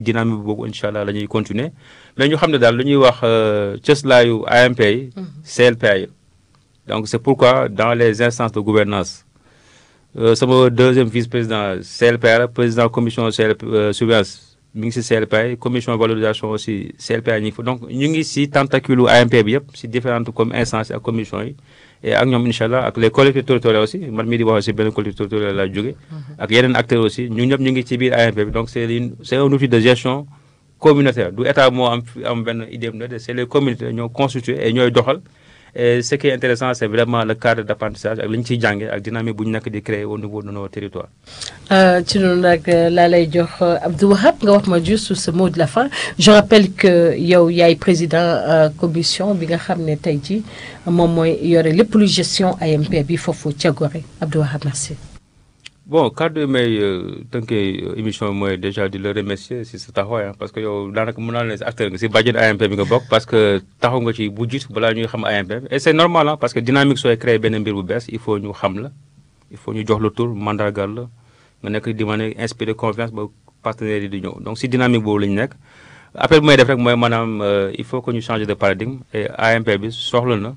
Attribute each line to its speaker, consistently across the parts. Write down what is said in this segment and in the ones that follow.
Speaker 1: dynamique boobu incha allah la ñuy continuer mais ñu xam ne daal lu ñuy wax cëslaayu AMP yi CLPA yi donc c'est pourquoi dans les instances de gouvernance sama deuxième vice-président CLPA la président commission CLP surveillance mi ngi si CLPA yi commission valorisation aussi CLPA ñi ngi fa donc ñu ngi si tentacule AMP bi yëpp si différentes comme instances ak commission yi et ak ñoom incha allah ak les collectivités territoriales aussi man mii di wax aussi benn collectivité territoriale laa jóge ak yeneen acteurs aussi ñu ñëpp ñu ngi ci biir AMP bi donc c'est une c'est un outil de gestion communautaire du état moo am am benn idée de c'est les communautés ñoo constitué et ñooy doxal et ce qui est intéressant c'est vraiment le cadre d'apprentissage ak li ñu ciy jànge ak dynamique bu ñu nekk di créer au niveau de nos territoires.
Speaker 2: ci noonu nag laa lay jox Abdou Wahab nga wax ma juste ce mot de la fin je rappelle que yow yaay président commission bi nga xam ne tey jii moom mooy yore lépp lu gestion AMP bi foofu ca Gorée Abdou Wahab merci.
Speaker 1: bon kàddu may tënkee émission mooy déjà di la remercier si sa taxawaay parce que yow daanaka mën naa leen si acteur nga si bàjjen AMP bi nga bokk parce que taxaw nga ci bu jiitu balaa ñuy xam AMP bi et c'est normal ah parce que dynamique sooy créer benn mbir bu bees il faut ñu xam la il faut ñu jox la tur mandargal la nga nekk di mën a inspirer confiance ba partenaires yi di ñëw donc si dynamique boobu la ñu nekk appel bu may def rek mooy maanaam il faut que ñu changer de paradigme et AMP bi soxla na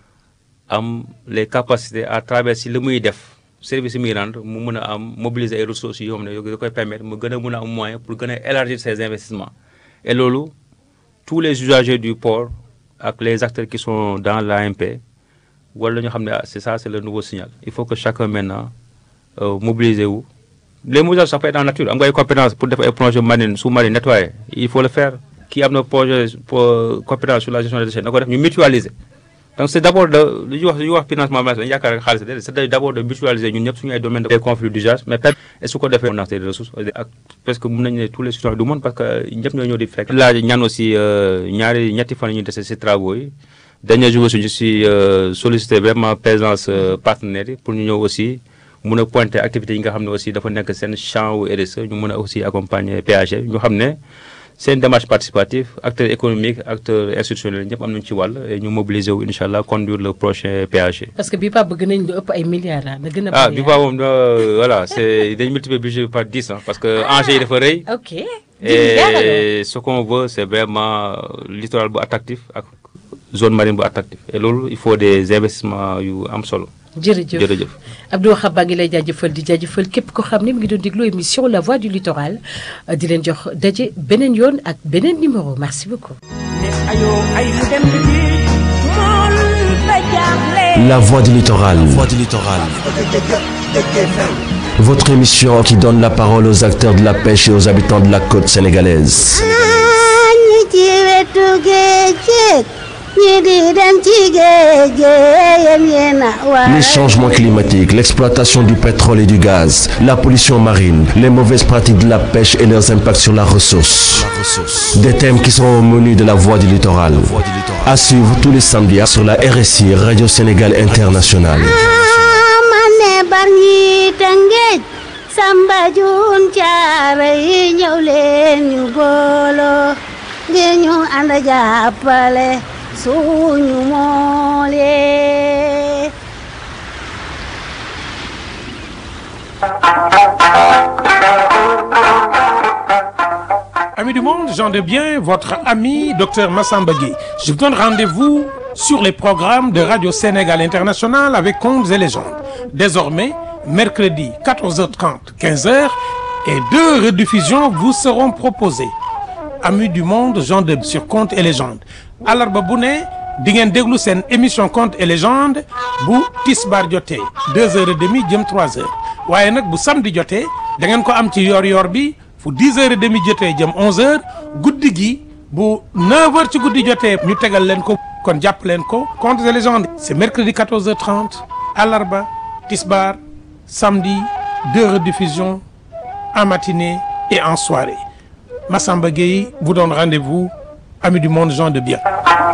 Speaker 1: am les capacités à travers si li muy def service yi muy rendre mu mën a am mobiliser ay ressources yoo xam ne da koy permettre mu gën a mën a am moyen pour gën a élargir ses investissements et loolu tous les usagers du port ak les acteurs qui sont dans l'AMP wala ñu xam ne c'est ça c'est le nouveau signal il faut que chacun maintenant mobiliser wu les mobilisations ça peut être en nature am nga ay compétences pour def ay projets marines sous-marins nettoyer il faut le faire kii am na projet pour compétence sur la gestion des déchets na ko def ñu mutualiser donc c'est d'abord de lu ñuy wax lu ñuy wax financement dañu yaakaar rek xaalis déedéet c'est d'abord de mutualiser ñun ñëpp suñu ay domaines de conflit d'usage mais peut et su ko defee on a des ressources ak parce que mën nañu ne tous les citoyens du monde parce que ñëpp ñoo ñëw di fekk laaj ñaan aussi ñaari ñetti fan ñu dese ci travaux yi dernier jour aussi ñu si sollicité vraiment présence partenaires yi pour ñu ñëw aussi mun a pointer activités yi nga xam ne aussi dafa nekk seen champ wu RSE ñu mën a aussi accompagner PAG ñu xam ne c'est une démarche participative acteurs économiques acteurs institutionnels ñëpp am nañu ci wàll et ñu mobiliser wu incha allah conduire le prochain PAG.
Speaker 2: parce que bii pas bëgg nañ lu ëpp ay milliards ah na gën a.
Speaker 1: ah bii pas moom voilà c'est dañ multiplier budget par 10 ah parce que enjeu yi dafa rëy.
Speaker 2: ok
Speaker 1: et ce qu'on veut c'est vraiment littoral bu attractif ak zone marine bu attractif et loolu il faut des investissements yu am solo.
Speaker 2: jërëjëf
Speaker 1: jërëjëf
Speaker 2: Abdou Wahab baa ngi lay jaajëfal di jaajëfal képp ko xam ne mi ngi doon déglu émission La Voix du Littoral di leen jox daje beneen yoon ak beneen numéro merci beaucoup.
Speaker 3: La Voix du Littoral. Votre émission qui donne la parole aux acteurs de la pêche et aux habitants de la côte sénégalaise. Les changements climatiques, l'exploitation du pétrole et du gaz, la pollution marine, les mauvaises pratiques de la pêche et leurs impacts sur la ressource. Des thèmes qui seront au menu de la Voix du Littoral. À suivre tous les samedis sur la RSI Radio Sénégal Internationale.
Speaker 4: Samba Jun Caare ñëw leen ñu booloo ngir ñu ànd jàppale suñu moole
Speaker 5: Amis du monde, j'en de bien, votre ami Dr Massamba Gueye. Je vous donne rendez-vous sur les programmes de Radio Sénégal International avec Contes et légendes. Désormais, mercredi 14h30, 15h et deux rediffusions vous seront proposées. Amis du monde, gens de sur Contes et légendes. Alarba bu ne di ngeen déglu seen émission Contes et légendes bu tisbaar jotee deux heures et demie jëm trois heures waaye nag bu samedi jotee da ngeen ko am ci yor-yor bi fu dix heures et demie jotee jëm onze heures guddi gi bu neuf heures ci guddi jotee ñu tegal leen ko kon jàpp leen ko Contes et légendes c'est mercredi quatorze heures trente alarba tisbaar samedi deux rediffusions en matinée et en soirée Massamba Gueye vous donne rendez-vous amis du monde gens de bien